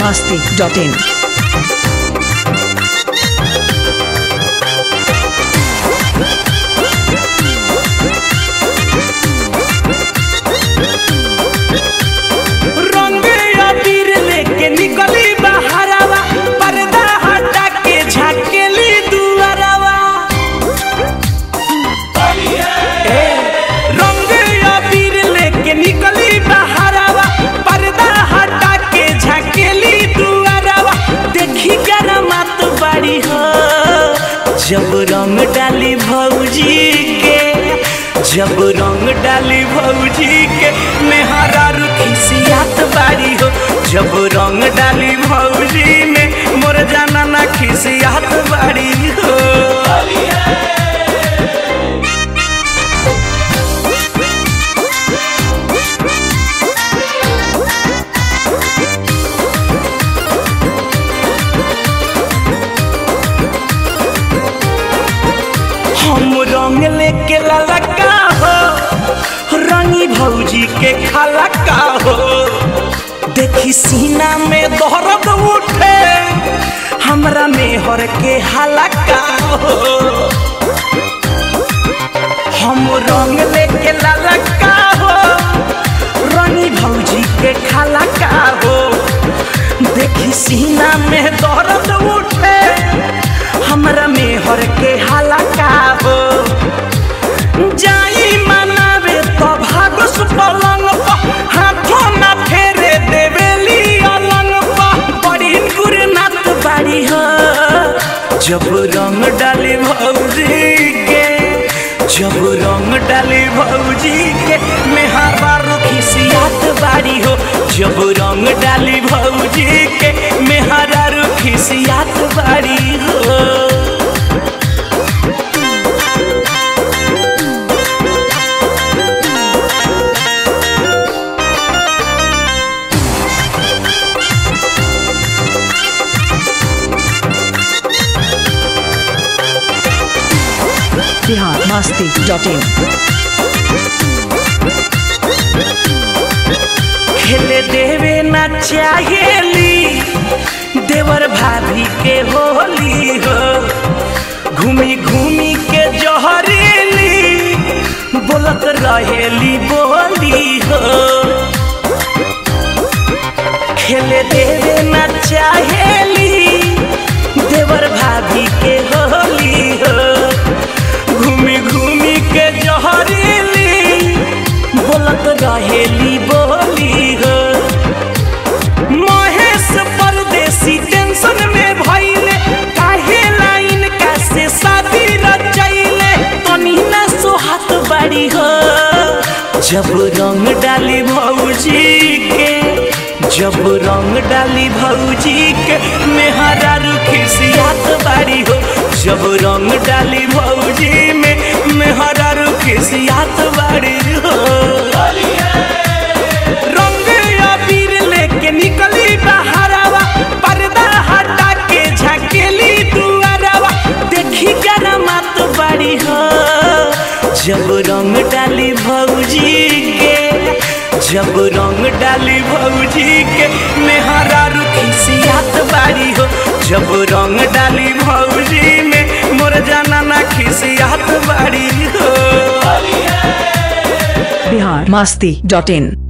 masti.in. रंग अबीर लेके निकली बहरवा पर्दा हटा के झाकेली दुआरवा ए, रंग अबीर लेके निकली बहरवा पर्दा हटा के झाकेली दुआरवा देखी गरमात बाड़ी हो जब रंग डाली भौजी के जब रंग डाली भौजी के मेहरा खिसियात बाड़ी हो जब रंग डाली भौजी में मोर जाना ना खिसियात बाड़ी हो हम रंग लेके ललका हो रंगी भौजी के खाला का हो देखी सीना में दर्द उठे हमरा मेहर के हलका हो हम रंग लेके ललका हो रंगी भौजी के खाला का हो देखी सीना में दर्द उठे हमरा मेहर के हलका हो जाई मनावे तो भागस पलंग पर हाथों ना फेरे देवेली अलंग पर बड़ी गुरनाथ बाड़ी हो जब रंग डाली भौजी के जब रंग डाली भौजी के मेहरा खिसियात बाड़ी हो जब रंग डाली भौजी के मेहरा खिसियात बाड़ी हो Bihar masti.in. खेले देवे ना चाहेली देवर भाभी के होली हो घूमी घूमी के जहरेली बोलत रहेली बोली हो खेले देवे ना चाहेली देवर भाभी के होली हो घूमी घूमी के जहरेली बोलत रहेली बोली हो महेश परदेसी टेंशन में भइले काहे लाइन का से शादी रचैले तनी ना सोहात बाड़ी हो जब रंग डाली भौजी के जब रंग डाली भौजी के मेहरा खिसियात बाड़ी हो जब रंग डाली भौजी में मेहरा खिसियात बाड़ी हो रंग अबीर लेके निकली बहरवा पर्दा हटा के झकेली दुआरवा देखी गरमात बाड़ी हो जब रंग डाली भौजी के जब रंग डाली भौजी के मेहरा खिसियात बाड़ी हो जब रंग डाली भौजी में मोर जाना ना खिसियात बाड़ी हो Bihar masti.in.